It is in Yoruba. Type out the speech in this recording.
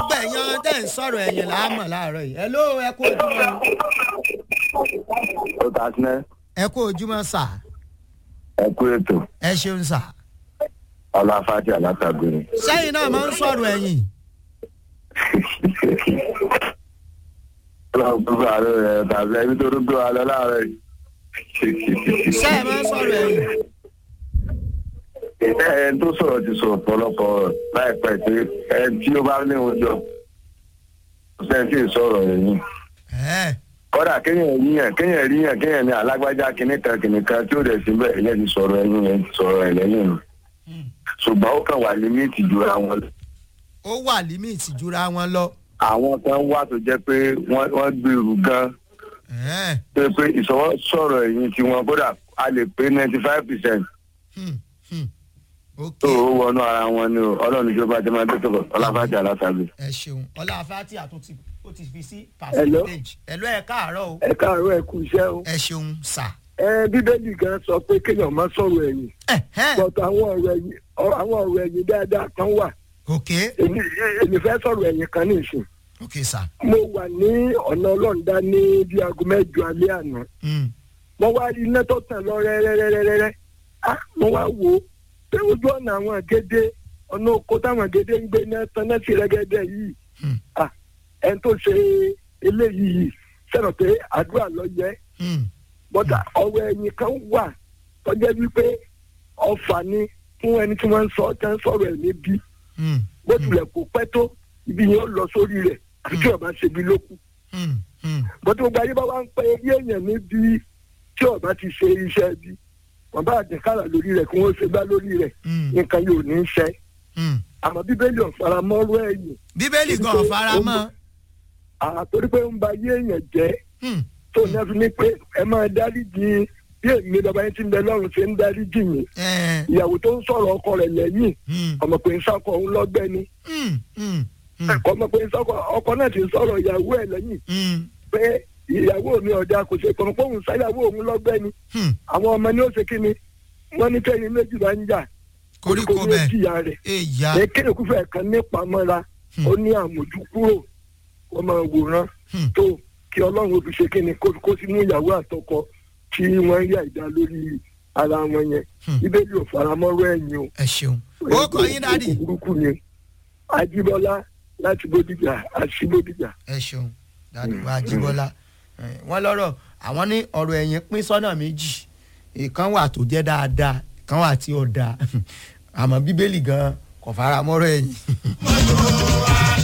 gbogbo ẹ̀yàn tẹ̀ ń sọ̀rọ̀ ẹ̀yìn là á mọ̀ láàárọ̀ yìí ẹ ló ẹ kú ojúmọ́ ó ta sinẹ́ ẹ kú ojúmọ́ sà ẹ kú ètò ẹ ṣeun sà ọláfàtì alátàgbèrè. sẹ́yìn náà máa ń sọ̀rọ̀ ẹ̀yìn ọlọ́run gbogbo àárọ̀ rẹ̀ tàbí ẹbí tó dúdú alẹ́ láàárọ̀ yìí. sẹ́yìn máa ń sọ̀rọ̀ ẹ̀yìn ẹ ẹ tó sọ̀rọ̀ ti sọ ọ̀pọ̀lọpọ̀ láìpẹ́ pé ẹ tí ó bá ní oúnjẹ kò sẹ́ni tí ì sọ̀rọ̀ ẹ̀yìn. ẹ̀ kọ́dà kéèyàn ríyàn kéèyàn ríyàn kéèyàn ní alágbájá kìnìkan kìnìkan tí ó dẹ̀ síbẹ̀ ẹ̀yẹ́ ti sọ̀rọ̀ ẹ̀yìn yẹn ti sọ̀rọ̀ ẹ̀ lẹ́yìn nù. ṣùgbọ́n ó kàn wà límìtì ju àwọn lọ. ó wà límìtì jura wọn lọ àwọn kan wà tó jẹ́ pé wọ́n wọ́n gbèrú gan ẹ̀ pé pé ìsọwọ́ sọ̀rọ̀ ẹ̀yìn tiwọn kódà a lè pé ninety five percent hmm, hmm. ok tó o wọnú ara wọn ni o ọlọ́run ìjọba jẹ́ máa tètè bọ̀ ọláfàjà aláṣàbí. ẹ ṣeun ọlá fati àtúntì ó ti fi sí Hello? percentage ẹ ló ẹ káàárọ̀ o ẹ káàárọ̀ ẹ kú iṣẹ́ o. ẹ ṣeun sà ẹ bíbélì gan sọ pé kéèyàn má sọ̀rọ̀ ẹ̀yìn ẹ ẹ bọ̀tọ̀ àwọn ọ̀rọ̀ ẹ̀yìn ọ- àwọn ọ̀rọ̀ ẹ̀yìn dáadáa kan wà ok èmi èmi fẹ́ sọ̀rọ̀ ẹ̀yìn kan ní ìsìn. ok sà mo wà ní ọ̀nà ọlọ́ọ̀dá ní bí aago mẹ́jọ alẹ́ àná Hmm, mo wá rí iná tó tàn lọ rẹ́rẹ́rẹ́rẹ́rẹ́ á mo wá wò ó pé ojú ọ̀nà àwọn àgédé ọ̀nà oko táwọn àgédé ń gbé náà tán náà sí rẹ́gẹ́dẹ́ yìí hmm, Ah, ẹni tó ṣe eléyìí yìí sẹ́nà pé àdúrà lọ yẹ hmm. bọ́dà ọ̀rọ̀ ẹ̀yìn kan wà tọ́jẹ́ wípé ọ̀fà ni fún ẹni tí wọ́n ń sọ tẹ́ ń sọ̀rọ̀ ẹ̀ níbí Hmm, bó tilẹ̀ kó pẹ́ tó ibi yẹn ó lọ sórí rẹ̀ àti tí ọba ṣe bí lókù hmm, hmm. bọ́tí gbogbo ayé bá wá ń pẹ́ eré èèyàn níbi tí ọba ti ṣe iṣẹ́ bí wọ́n bá àjẹkára lórí rẹ̀ kí wọ́n ṣe bá lórí rẹ̀ Hmm, nǹkan yóò ní í ṣe hmm. àmọ́ bíbélì ọ̀faramọ́rọ́ ẹ̀yìn bíbélì gan fara mọ́ àtòrí pé ń ba ayé èèyàn jẹ́ Hmm, tó ní ẹ fi ní pé ẹ máa dáríjì bí èmi lọ́ba yẹn ti ń bẹ lọ́run ṣe ń dáríjì yín ẹ̀, ìyàwó tó ń sọ̀rọ̀ ọkọ rẹ̀ lẹ́yìn hmm, ọmọ pé ń sọkọ òun lọ́gbẹ́ ni hmm, hmm, hmm, ẹ̀kọ́ ọmọ pé ń sọkọ ọkọ náà ti ń sọ̀rọ̀ ìyàwó ẹ̀ lẹ́yìn hmm, pé ìyàwó mi ọ̀dà kò ṣe kọ̀ọ̀kan pé òun sáyàwó òun lọ́gbẹ́ ni hmm. àwọn ọmọ ní ó ṣe kí ni wọ́n ní kẹ́yìn méjì bá ń jà koríko ní bẹ́ẹ̀ jìyà rẹ̀ èyà ní kéde kúfẹ̀ kan nípa mọ́ra ó ní àmójúkúrò wọ́n máa wòran Hmm. tó kí ọlọ́run ó fi ṣe kí ni kó kó sínú ìyàwó àtọkọ tí wọ́n yà ìdá lórí ara wọn yẹn Hmm. bíbélì ò faramọ́rọ́ ẹ̀yìn o ẹ ṣeun ó kọ yín dádì burúkú ni ajíbọ́lá láti bódìjà àti bódìjà. ẹ ṣeun dádì wa jíbọ́lá Eh, wọ́n lọ́rọ̀ àwọn ní ọ̀rọ̀ ẹ̀yìn pín sọ́nà méjì ìkan wà tó jẹ́ dáadáa ìkan wà tí ó dáa àmọ́ bíbélì gan kò fara mọ́rọ̀ ẹ̀yìn.